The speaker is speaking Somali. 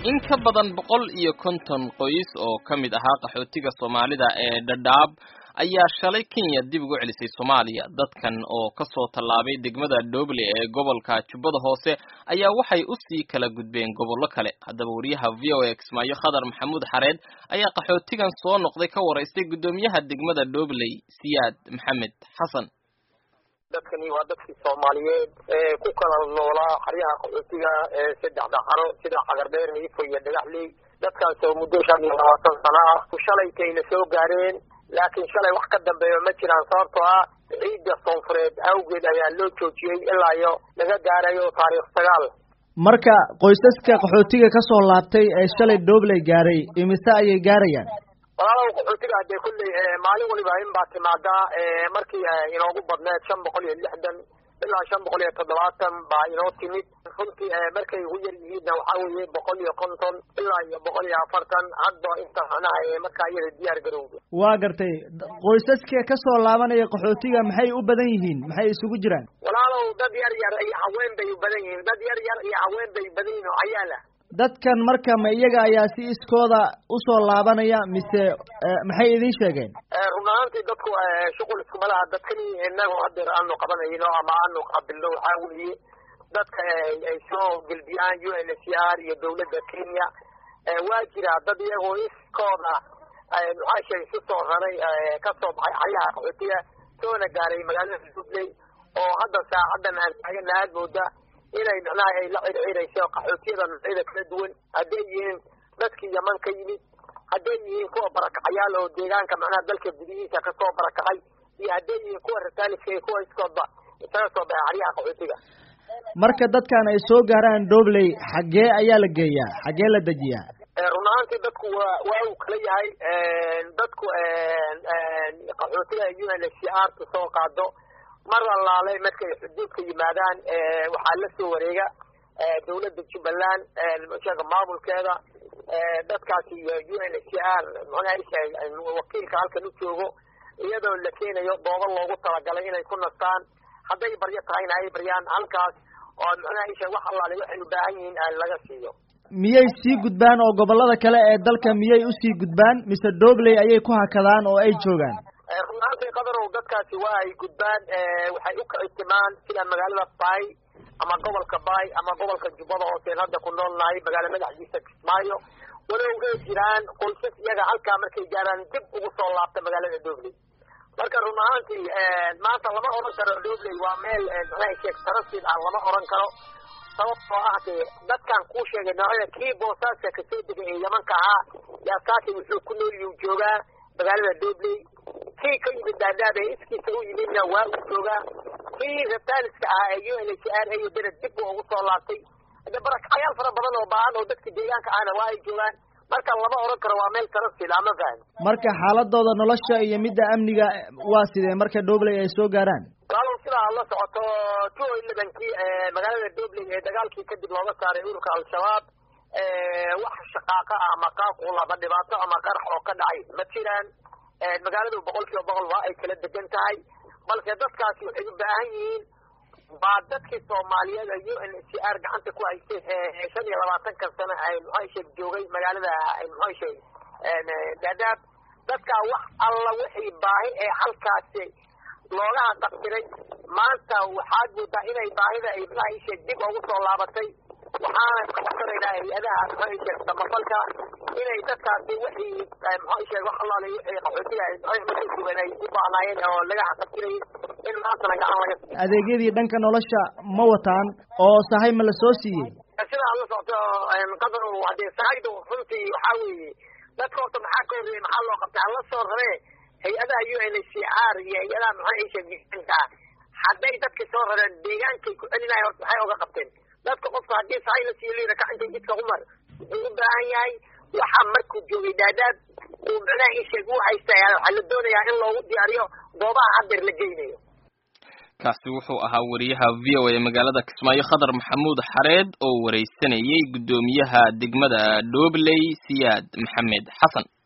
in ka badan boqol iyo konton qoys oo ka mid ahaa qaxootiga soomaalida ee dhadhaab ayaa shalay kenya dib ugu celisay soomaaliya dadkan oo kasoo tallaabay degmada dhoble ee gobolka jubbada hoose ayaa waxay usii kala gudbeen gobollo kale haddaba wariyaha v o a kismaayo khadar maxamuud xareed ayaa qaxootigan soo noqday ka waraystay guddoomiyaha degmada dhobley siyaad maxamed xasan dadkani waa dadkii soomaaliyeed ee ku kala noolaa xaryaha qaxootiga ee saddexda xaro sida cagardheer niifo iyo dhagaxley dadkaas oo muddo shan iyo labaatan sano ah shalaytayna soo gaareen laakiin shalay wax ka dambeeyo ma jiraan sababtoo ah ciidda soonfureed awgeed ayaa loo joojiyey ilaa iyo laga gaarayo taariikh sagaal marka qoysaska qaxootiga ka soo laabtay ee shalay dhobley gaaray imise ayay gaarayaan walaalow qaxootiga hadee kulley maalin waliba in baa timaadaa markii inoogu badneed shan boqol iyo lixdan ilaa shan boqol iyo toddobaatan baa inoo timid runtii markay ugu yar yihiinna waxaa weeye boqol iyo konton ilaa iyo boqol iyo afartan hadba inta macnaha markaa iyada diyaar garowda waa gartay qoysaska ka soo laabanaya qaxootiga maxay u badan yihiin maxay isugu jiraan walaalow dad yar yar iyo haween bay u badan yihiin dad yar yar iyo haween bay badan yihiin oo cayaala dadkan marka ma iyaga ayaa si iskooda usoo laabanaya mise maxay idin sheegeen run ahaantii dadku shuqul iskuma laha dadkani inagu hadeer aanu qabanayno ama aanu qaabilno waxaa weeye dadka ay soo gelbiyaan u n h r iyo dawladda kenya waa jira dad iyagoo iskooda maxaa sheegay si soo raray kasoo baxay xaryaha qaxootiga soona gaaray magaalada dubley oo hadda saacadan aan taagana aad mooda inay macnaha ay la circirayso qaxootiyada noocyada kala duwan hadday yihiin dadkii yaman ka yimid hadday yihiin kuwa barakacayaal oo deegaanka macnaha dalka gudihiisa kasoo barakacay iyo hadday yihiin kuwa rataaliska iyo kuwa iskoodba isaga soo baxay xaryaha qaxootiga marka dadkan ay soo gaaraan dhobley xaggee ayaa la geeyaa xaggee la dejiyaa run ahaantii dadku waa waa uu kala yahay dadku qaxootiga u n h r ta soo qaado mar allaale markay xuduudka yimaadaan waxaa la soo wareega dawladda jubbaland sheega maamulkeeda dadkaasi iyo u n h r mxuaha wakiilka halkan u joogo iyadoo la keenayo doobo loogu talagalay inay ku nastaan hadday baryo tahayna ay baryaan halkaas oo mxuaha isha wax allaale waxay u baahan yihiin laga siiyo miyay sii gudbaan oo gobollada kale ee dalka miyay usii gudbaan mise dhobley ayay ku hakadaan oo ay joogaan runaantii qadarow dadkaasi waa ay gudbaan waxay u kicitimaan sida magaalada bay ama gobolka bay ama gobolka jubbada hooseen hadda ku nool nahay magaala madaxdiisa kismaayo walow ay jiraan qoysas iyaga halkaa markay gaaraan dib ugu soo laabta magaalada dhobley marka run ahaantii maanta lama oran karo dhobley waa meel maxaa sheeg tarasid ah lama oran karo sababtoo ah dee dadkan kuu sheegay noocyada kii boosaaska kasoo degay ee yamanka ahaa yaa saaki wuxuu ku nooliyuu joogaa magaalada dhobley kii ka yimid daadaab ee iskiisa u yimidna waa uu joogaa kii rataaliska ahaa ee u n h r iyo bered dib buu ugu soo laabtay de barakacayaal fara badan oo baahan oo dadka deegaanka ahna waa ay joogaan marka lama oran karo waa meel tarasil ama fahan marka xaaladooda nolosha iyo midda amniga waa sidee marka dhobley ay soo gaaraan walaalow sidaa la socoto two elevenkii magaalada dhobley ee dagaalkii kadib looga saaray ururka al-shabaab wax shaqaaqa ah ama qaaqulaba dhibaato ama qarax oo ka dhacay ma jiraan magaaladu boqol kiiba boqol waa ay kala degan tahay balse dadkaasi waxay u baahan yihiin waa dadkii soomaaliyeed u n h r gacanta ku haystay shan iyo labaatankan sano ay muxua sheeg joogay magaalada muxua sheeg daadaab dadkaa wax alla wixii baahi ee halkaasi looga haqabtiray maanta waxaad moodaa inay baahida ay muxua sheeg dib ugu soo laabatay waxaana kaxsanaynaa hay-adaha muxua sheeg samafalka inay dadkaasi wixii muxua sheeg wax allaale wixii qaxootiga markay sugan ay u baahnaayeen oo laga xaqabtirayay in maantana gacan laga siiyo adeegyadii dhanka nolosha ma wataan oo sahay ma la soo siiyey sidaa la socoto qadar hadee sahayda runtii waxaa weeye dadka horta maxaa ka horreeyey maxaa loo qabtay hala soo raree hay-adaha u n h r iyo hay-adaha maxaa sheegisanka hadday dadka soo rareen deegaankay ku celinayan horta maxay oga qabteen dadka qofka haddii sahay la siiyo liira kacintay jidka umar wuxuu u baahan yahay waxaa markuu joogay daadaad uu macnaha isheeg u haysta waxaa la doonayaa in loogu diyaariyo goobaha hadeer la geynayo kaasi wuxuu ahaa wariyaha v o a magaalada kismaayo khadar maxamuud xareed oo wareysanayay guddoomiyaha degmada dhobley siyaad maxamed xasan